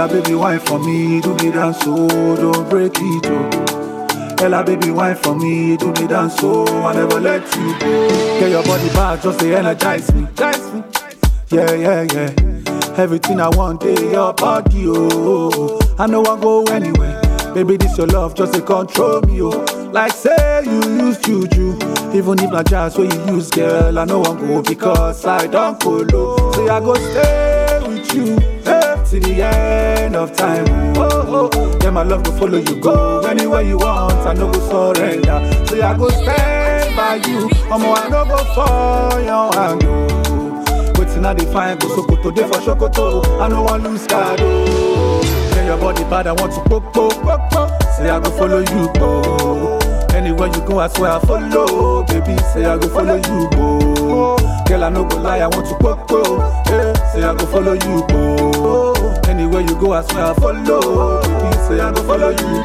Ella baby wine for me, do the dance so don't break it oh. Ella baby wine for me, do the dance so I never let you go. Get your body back, just to energize me, energize me. Yeah yeah yeah. Everything I want, in your body oh. I know I go anywhere. Baby, this your love, just to control me oh. Like say you use juju, even if not jazz where you use girl, I know I'm go because I don't follow. Say I go stay with you eh, till the end of time. Oh, oh, yeah, my love go follow you go anywhere you want. I no go surrender. Say I go stand by you, Omo I no go for your hand. oh. Wetin I dey find go Sokoto, dey for Sokoto. I no wan lose card. Oh. Yeah, your body bad, I want to poke, poke, poke, poke. Say I go follow you go. Anywhere you go, I swear I follow. Baby, say I go follow you go. Girl, I no go lie, I want to poke, poke. Yeah, say I go follow you go. Anywhere you go, I swear I follow. Baby, say I go follow you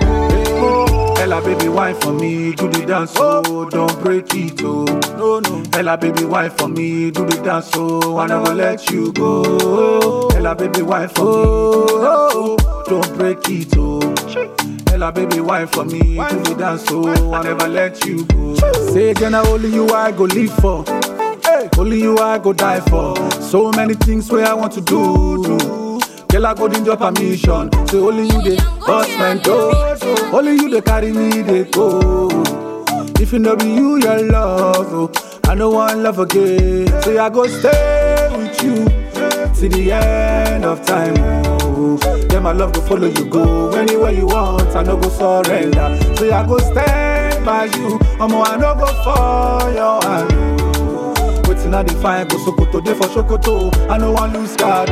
go. Ella, baby, wine for me, do the dance, oh, don't break it, oh. No, no. Ella, baby, wine for me, do the dance, oh, I never let you go. Ella, baby, wine for me, do the dance, oh, don't break it, oh. Ella, baby, wine for me, do the dance, oh, I never let you go. Say, Jenna, only you I go live for. Hey, only you I go die for. So many things where I want to do. do. Girl, I go need your permission. Say only you the boss man do. Only you the carry me they go. If you know be you your love, oh, I no one love again. Say I go stay with you till the end of time. Oh. Yeah, my love go follow you go anywhere you want. I no go surrender. Say I go stand by you. Omo, I no go for your hand. oh. Wetin I dey find go Sokoto, dey for Sokoto. I no wan lose card.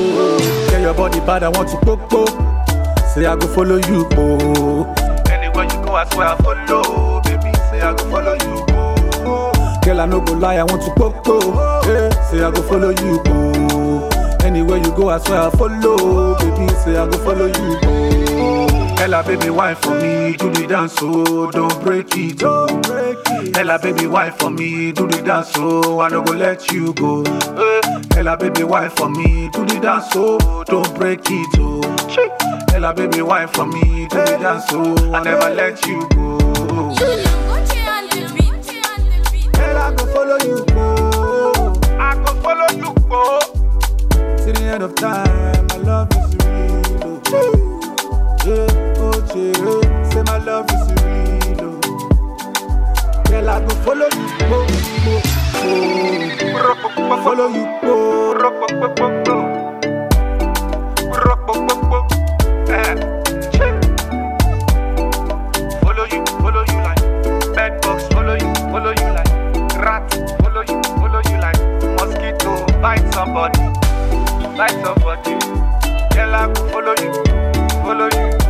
Oh. Yeah, your body bad, I want to poke, poke. Say I go follow you go. Anywhere you go, I swear I follow. Baby, say I go follow you go. Girl, I no go lie, I want to poke, poke. Yeah, say I go follow you go. Anywhere you go, I swear I follow. Baby, say I go follow you go. Ella, baby, wine for me, do the dance, oh, don't break it, oh. Ella, baby, wine for me, do the dance, oh, I no go let you go. Eh, Ella, baby, wine for me, do the dance, oh, don't break it, oh. Ella, baby, wine for me, do the dance, oh, I never let you go. Ella, go follow you go. I go follow you go. Till the end of time, my love is real. Oh. Yeah, oh, yeah. Say my love is real. Oh. Girl, I go follow you go. go, go. Follow you go. Follow you, follow you like bed bugs, follow you, follow you like rat, follow you, follow you like mosquito, bite somebody, bite somebody. Girl, I go follow you, follow you,